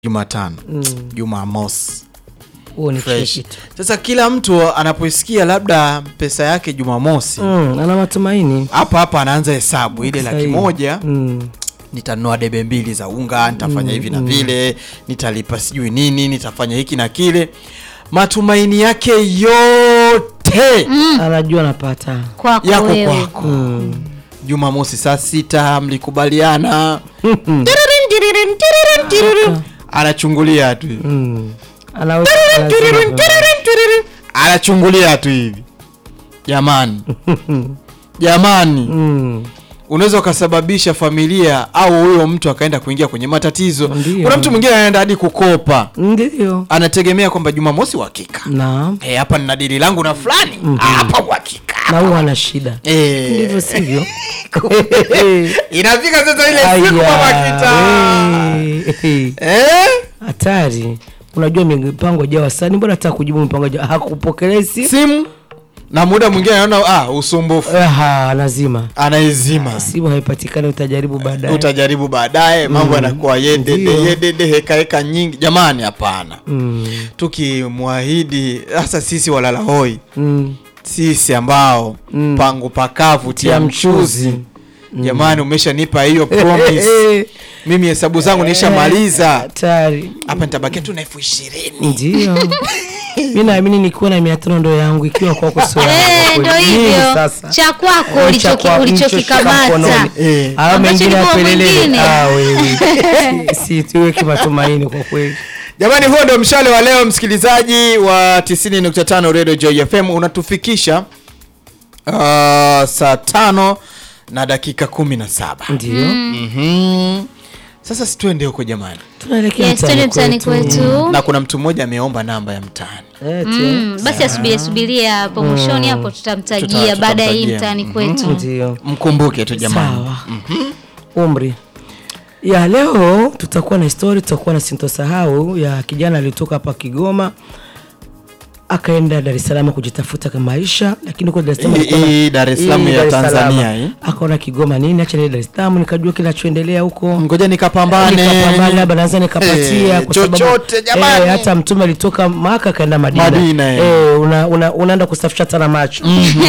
Jumatano, Jumamosi. huo ni Fresh. kitu Sasa kila mtu anapoisikia labda pesa yake Jumamosi, mm, ana matumaini hapa hapa anaanza hesabu ile laki Sahihi. moja mm. nitanunua debe mbili za unga, nitafanya hivi na vile, nitalipa sijui nini, nitafanya hiki na kile. Matumaini yake yote anajua anapata kwako yako wewe kwako. Jumamosi saa sita mlikubaliana, Tiririn, tiririn, tiririn, tiririn. anachungulia tu hivi. mm. anaweka Tiririn, tiririn, tiririn. anachungulia tu hivi. Jamani, jamani, mm. unaweza ukasababisha familia au huyo mtu akaenda kuingia kwenye matatizo. Ndio. Kuna mtu mwingine anaenda hadi kukopa, ndio anategemea kwamba Jumamosi uhakika na Eh, hapa nina dili langu na fulani Ah, hapa uhakika na huo ana shida Eh, ndivyo sivyo inafika sasa ile Aya, siku mama kita eh, eh. eh? hatari unajua mipango jawa sani mbona hata kujibu mipango jawa hakupokelea simu simu na muda mwingine anaona ah, usumbufu Aha, lazima anaizima simu haipatikani utajaribu baadaye utajaribu baadaye mambo yanakuwa yedede Ndio. yedede hekaheka nyingi jamani hapana mm. tukimwahidi hasa sisi walala hoi Mm. sisi ambao Mm. pangu pakavu tia Tia mchuzi mchuzi. jamani umeshanipa hiyo promise mimi hesabu zangu nishamaliza hatari hapa nitabakia tu na elfu ishirini ndio mi naamini nikiwa na mia tano ndo yangu ikiwa kwako sio yangu Eh, kwa ndo kweli. Mimi hivyo sasa cha kwako Eh, ulichoki- cha kwa- ulichokikamata nilichoshika mkononi. Eh. Haya Ambacho mengine ni kwa yapelelele mwingine. Ah, wewe Si- si tuweke matumaini kwa kweli jamani huo ndo mshale wa leo msikilizaji wa 90.5 radio joy fm unatufikisha uh, saa tano na dakika kumi na saba ndio Mhm. sasa situende huko jamani tunaelekea Yes, twende mtaani kwetu na kuna mtu mmoja ameomba namba ya mtaani Eti, Mm, basi asubirie subiria hapo mwishoni hapo tutamtajia Tuta- baada ya hii tutamtajia. mtaani kwetu ndio mkumbuke tu jamani sawa umri ya leo tutakuwa na histori tutakuwa na sintosahau ya kijana alitoka hapa kigoma akaenda dar es salaam kujitafuta kwa maisha lakini huko dar es Salaam Hii- alikuwa na- hii Dar es Salaam hii ya Dar es Salaam. Tanzania, hii. akaona kigoma nini acha niende dar es salaam nikajua kinachoendelea huko ngoja nikapambane nikapambana labda naweza nikapatia Eh, kwa sababu- chochote jamani. eh, hata mtume alitoka maka akaenda madina, Madina, eh. eh, una, una, unaenda kusafisha hata na macho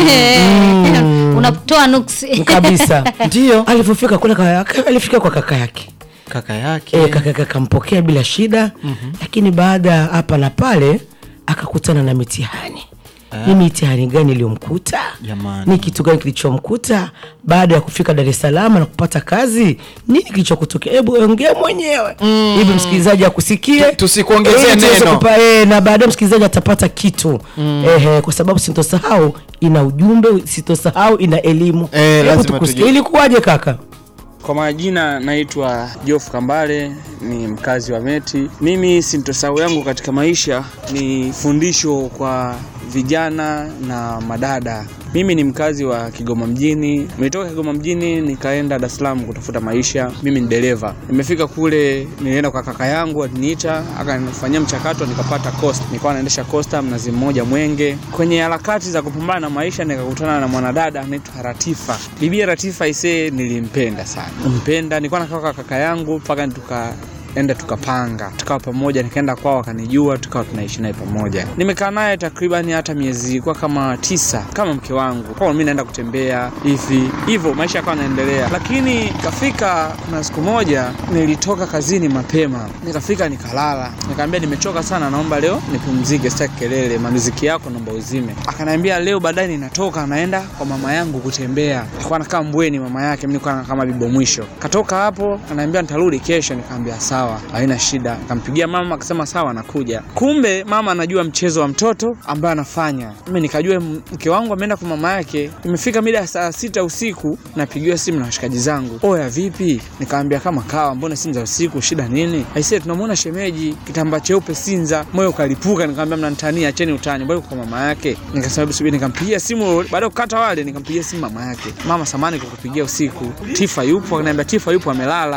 unatoa nuksi kabisa ndio alivyofika kule ka- alifika kwa kaka yake kaka yake e, kaka yake akampokea bila shida lakini baada ya hapa na pale akakutana na mitihani ni mitihani gani iliyomkuta Jamani. ni kitu gani kilichomkuta baada ya kufika dar es salaam na kupata kazi nini kilichokutokea hebu ongea mwenyewe hivi msikilizaji akusikie Tusikuongezee Ili tuweze neno. kupa- eh, na baadaye msikilizaji atapata kitu Ehe, kwa sababu sintosahau ina ujumbe sintosahau ina elimu Eh, Hebu lazima tukusikie. tujue. ilikuwaje kaka Kwa majina naitwa Jof Kambale, ni mkazi wa Meti. Mimi sintosahau yangu katika maisha ni fundisho kwa vijana na madada. Mimi ni mkazi wa Kigoma mjini, nimetoka Kigoma mjini nikaenda Dar es Salaam kutafuta maisha. Mimi ni dereva, nimefika kule, nilienda kwa kaka yangu, aliniita akanifanyia mchakato, nikapata costa. Nilikuwa naendesha costa mnazi mmoja Mwenge. Kwenye harakati za kupambana na maisha, nikakutana na mwanadada anaitwa Ratifa. Bibi Ratifa isee, nilimpenda sana, mpenda. Nilikuwa nakaa kwa kaka yangu mpaka tuka enda tukapanga tukawa pamoja, nikaenda kwao wakanijua, tukawa tunaishi naye pamoja. Nimekaa naye takribani hata miezi kwa kama tisa kama mke wangu, kwa mimi naenda kutembea hivi hivyo, maisha yakawa yanaendelea. Lakini kafika kuna siku moja nilitoka kazini mapema, nikafika nikalala, nikamwambia nimechoka sana, naomba leo nipumzike, sitaki kelele, mamiziki yako naomba uzime. Akaniambia leo baadaye ninatoka naenda kwa mama yangu kutembea. Alikuwa anakaa Mbweni mama yake, mimi nilikuwa kama bibo mwisho. Katoka hapo ananiambia nitarudi kesho, nikamwambia sawa, haina shida. Nikampigia mama akasema sawa, nakuja. Kumbe mama anajua mchezo wa mtoto ambaye anafanya. Mimi nikajua m- mke wangu ameenda kwa mama yake. Imefika mida ya saa sita usiku, napigiwa simu na washikaji zangu, oya vipi? Nikamwambia kama kawa, mbona simu za usiku, shida nini? Aisee, tunamwona shemeji kitambaa cheupe Sinza. Moyo ukalipuka, nikamwambia mnanitania, acheni utani, mbona yuko kwa mama yake? Nikasema subiri, nikampigia simu baada ya kukata wale, nikampigia simu mama yake, mama samani kukupigia usiku, Tifa yupo? Akaniambia Tifa yupo, amelala.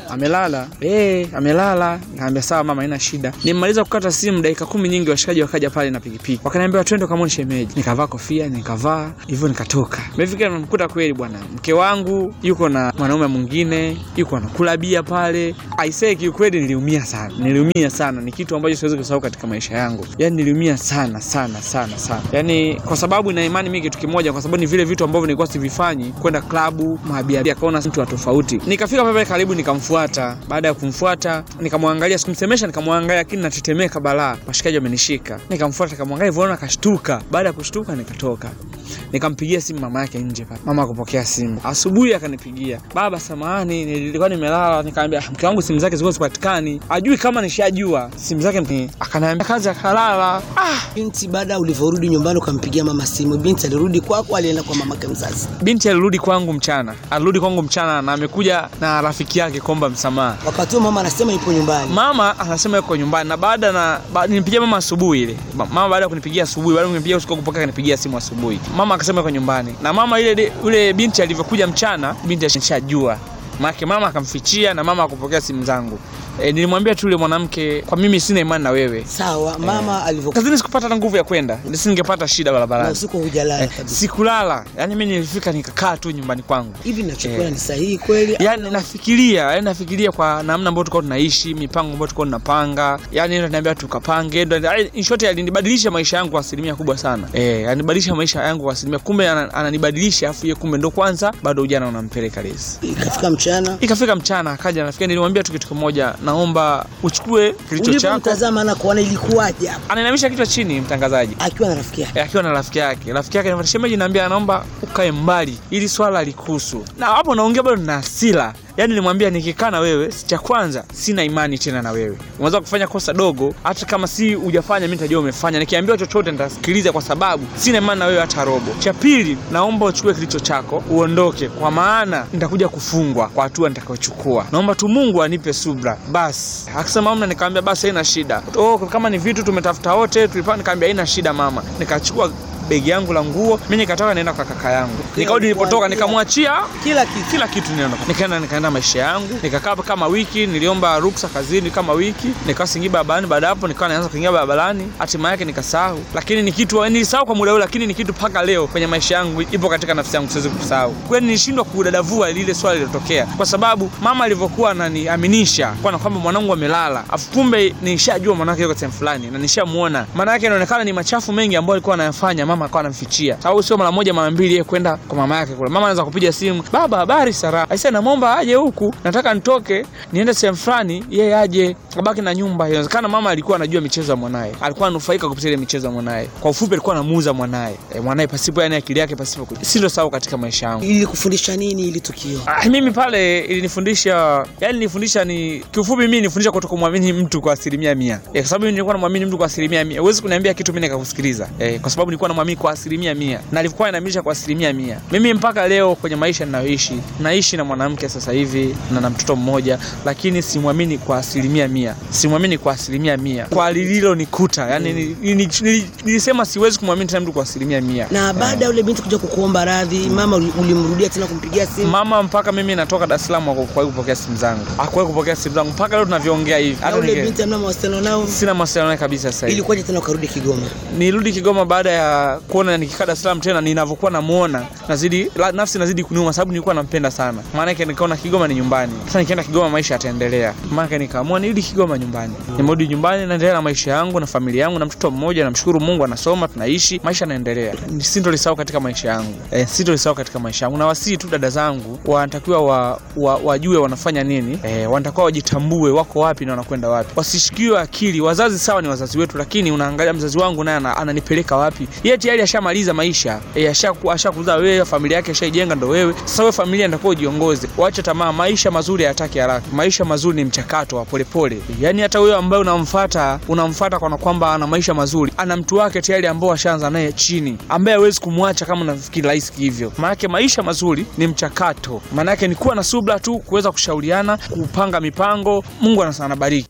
amelala eh, amelala. Nikamwambia sawa mama, haina shida. Nimemaliza kukata simu, dakika kumi nyingi, washikaji wakaja pale na pikipiki, wakaniambia twende kamwone shemeji. Nikavaa kofia, nikavaa hivyo, nikatoka. Nimefika nimemkuta kweli bwana, mke wangu yuko na mwanaume mwingine, yuko anakula bia pale. Aisee, kiukweli niliumia sana, niliumia sana. Ni kitu ambacho siwezi kusahau katika maisha yangu, yani niliumia sana sana sana sana, yani kwa sababu na imani mimi kitu kimoja, kwa sababu ni vile vitu ambavyo nilikuwa sivifanyi, kwenda klabu mabiabia, akaona mtu wa tofauti. Nikafika pale karibu, nikamfuata. Baada ya kumfuata, nikamwangalia, sikumsemesha, nikamwangalia, lakini natetemeka balaa, washikaji wamenishika. Nikamfuata, nikamwangalia hivyo, naona akashtuka. Baada ya kushtuka, nikatoka nikampigia simu mama yake nje pale, mama akupokea simu. Asubuhi akanipigia, baba, samahani, nilikuwa nimelala. Nikamwambia "Ah, mke wangu simu zake zilikuwa zipatikani, ajui kama nishajua simu zake. ni- Akaniambia kazi, akalala. Ah, Binti, baada ulivyorudi nyumbani ukampigia mama simu, binti alirudi kwako, alienda kwa mamake mzazi? binti alirudi kwangu mchana, alirudi kwangu mchana na amekuja na rafiki yake kuomba msamaha. Wakati huo mama anasema ipo nyumbani. Mama anasema yuko nyumbani na baada na ba, nilipigia mama asubuhi ile. Ma- Mama baada ya kunipigia asubuhi, baada ya kunipigia usiku kupokea kanipigia simu asubuhi. Mama akasema yuko nyumbani. Na mama ile yule binti alivyokuja mchana, binti alishajua. Maana mama akamfichia na mama akupokea simu zangu. E, nilimwambia tu yule mwanamke kwa mimi sina imani na wewe. Sawa, mama alivyokuwa Kazini sikupata hata nguvu ya kwenda. Nisingepata shida na barabarani. usiku hujalala Eh, kabisa. sikulala. Yaani mimi nilifika nikakaa tu nyumbani kwangu. Hivi ninachokiona Eh. ni sahihi kweli? Yaani nafikiria, yaani nafikiria kwa namna ambayo tulikuwa tunaishi, mipango ambayo tulikuwa tunapanga. Yaani ndio ananiambia tukapanga, ndio yaani in short alinibadilisha maisha yangu kwa asilimia kubwa sana. Eh, anibadilisha maisha yangu kwa asilimia kumbe ana- ananibadilisha afu yeye kumbe ndo kwanza bado ujana unampeleka lesi. Ikafika mchana Ikafika mchana akaja nafikiri nilimwambia tu kitu kimoja, naomba uchukue kilicho chako. ulipomtazama na kuona ilikuwaje hapo Anainamisha kichwa chini mtangazaji. akiwa na rafiki yake? Eh, akiwa na rafiki yake. Rafiki yake anamwambia shemeji, naambia anaomba ukae mbali ili swala likuhusu. Na hapo naongea bado na hasira. Yaani nilimwambia nikikaa na wewe, cha kwanza sina imani tena na wewe. Unaweza kufanya kosa dogo, hata kama si hujafanya mimi nitajua umefanya. Nikiambiwa chochote nitasikiliza kwa sababu sina imani na wewe hata robo. Cha pili, naomba uchukue kilicho chako, uondoke kwa maana nitakuja kufungwa kwa hatua nitakayochukua. Naomba tu Mungu anipe subra. Basi. Akasema mama, nikamwambia basi haina shida. Oh, kama ni vitu tumetafuta wote, tulipanga nikamwambia haina shida mama. Nikachukua begi yangu la nguo, mimi nikatoka naenda kwa kaka yangu. Nikarudi nilipotoka nikamwachia Kila kitu kila kitu niliona. Nikaenda nikaenda maisha yangu, nikakaa hapa kama wiki, niliomba ruksa kazini kama wiki, nikawa singi barabarani. Baada hapo nikawa naanza kuingia barabarani, hatima yake nikasahau, lakini ni kitu nilisahau kwa muda ule, lakini ni kitu mpaka leo kwenye maisha yangu ipo katika nafsi yangu, siwezi kusahau. Kwani nilishindwa kudadavua lile swali lilotokea, kwa sababu mama alivyokuwa ananiaminisha kwa kwamba mwanangu amelala, afu kumbe nishajua mwanake yuko sehemu fulani na nishamuona. Maana yake inaonekana ni machafu mengi ambayo alikuwa anayafanya, mama akawa anamfichia, sababu sio mara moja mara mbili yeye kwenda kwa mama yake kule. Mama anaweza kupiga simu, baba, habari Sara, aisee, namwomba aje huku, nataka nitoke niende sehemu fulani, yeye aje abaki na nyumba. Inawezekana mama alikuwa anajua michezo ya mwanaye, alikuwa anufaika kupitia ile michezo ya mwanaye. Kwa ufupi, alikuwa anamuuza mwanaye e, mwanaye pasipo, yani akili yake pasipo. kujua. Silo sawa katika maisha yangu. ilikufundisha nini ili tukio? Ah, mimi pale ilinifundisha yani nilifundisha ni kiufupi mimi nilifundisha kuto kumwamini mtu kwa asilimia mia eh, kwa sababu mimi nilikuwa namwamini mtu kwa asilimia mia huwezi kuniambia kitu mimi nikakusikiliza eh, kwa sababu nilikuwa namwamini kwa asilimia mia na alikuwa ananiaminisha kwa asilimia mia mimi mpaka leo kwenye maisha ninayoishi naishi na mwanamke sasa hivi na na mtoto mmoja lakini simwamini kwa asilimia mia simwamini kwa asilimia mia kwa lililonikuta yani ni- ni- ni- ni- nilisema siwezi kumwamini tena mtu kwa asilimia mia Na baada ya yule binti kuja kukuomba radhi, mama uli- ulimrudia tena kumpigia simu? mama mpaka mimi natoka Dar es Salaam hakuwahi kupokea simu zangu, hakuwahi kupokea simu zangu mpaka leo tunavyoongea hivi. Na Hata yule ninge- binti amna mawasiliano nao? sina mawasiliano naye kabisa sasa hivi. Ilikuwaje tena ukarudi Kigoma? Nirudi Kigoma baada ya kuona nikikaa Dar es Salaam tena, ninavyokuwa namuona nazidi la, nafsi nazidi kuniuma, sababu nilikuwa nampenda sana. Maana yake nikaona Kigoma ni nyumbani. Sasa nikienda Kigoma maisha yataendelea. Maana yake nikaamua nirudi Kigoma nyumbani. Nimerudi nyumbani, naendelea na maisha yangu na familia yangu na mtoto mmoja, namshukuru Mungu, anasoma, tunaishi, maisha yanaendelea. Sintolisahau katika maisha yangu. Eh, sintolisahau katika maisha yangu. Na wasii tu dada zangu wanatakiwa wa, wa, wajue wanafanya nini. Eh, wanatakiwa wajitambue wako wapi na wanakwenda wapi. Wasishikiwe akili. Wazazi sawa ni wazazi wetu, lakini unaangalia mzazi wangu naye ana- ananipeleka wapi? Yeye tayari ashamaliza maisha. Eh, ashaku- ashakuzaa wewe, familia yake ashaijenga ndo wewe. Sasa wewe familia ndio ujiongoze. Waache tamaa, maisha mazuri hayataki haraka. Maisha mazuri ni mchakato wa polepole. Yaani hata wewe ambaye unamfuata, unamfuata kwa kwamba ana maisha mazuri, ana mtu wake tayari ambao ashaanza naye chini, ambaye hawezi kumwacha kama unafikiri rahisi hivyo. Maanake maisha mazuri ni mchakato. Maanake ni kuwa na subra tu, kuweza kushauriana, kupanga mipango. Mungu anas- anabariki.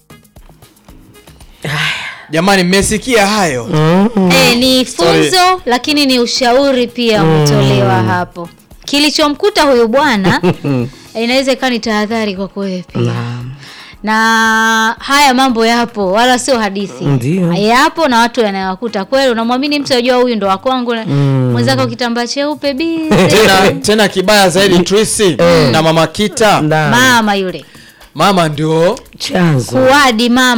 Jamani, mmesikia hayo? Eh, ni funzo lakini ni ushauri pia umetolewa hapo. Kilichomkuta huyu bwana inaweza ikawa ni tahadhari kwako wewe pia Naam. na haya mambo yapo wala sio hadithi Ndio. yapo na watu yanawakuta kweli unamwamini mtu ajua huyu ndo wakwangu mm. mwenzako kitambaa cheupe bize tena, tena kibaya zaidi Trisi na mama Kita Naam. mama yule mama ndio chanzo kuwadi mama